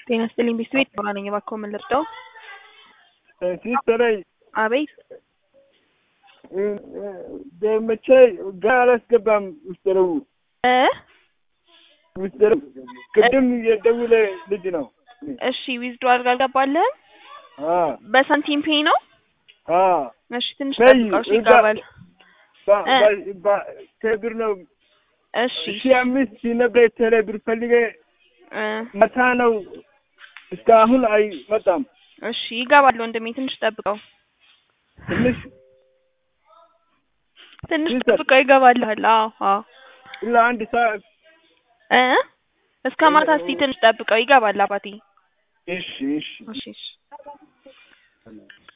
ጤና ይስጥልኝ ቤት ሆና ነኝ። እባክዎ ምን ልርዳው? ሲስተረኝ አቤት መቼ ገና አላስገባም ምስጢሩ እ ምስጢሩ ቅድም የደውለ ልጅ ነው። እሺ ዊዝዶ አድርጋ አልገባልህም? አ በሳንቲም ፔይ ነው? አ እሺ ትንሽ ፔይ ጠብቀው እሺ እዛ- ይገባል። ባ- እ ባ- ባ- ከብር ነው እሺ ሺ አምስት ሺ ነበር ቴሌ ብር ፈልጌ እ መታ ነው እስካሁን አይመጣም። እሺ ይገባል ወንድሜ ትንሽ ጠብቀው። ትንሽ ትንሽ ሲስተር ጠብቀው ይገባልሃል። አዎ አዎ ኢላ አንድ ሰዓት እ እስከ ማታ እስኪ ትንሽ ጠብቀው ይገባል አባቴ። እሺ እሺ እሺ እሺ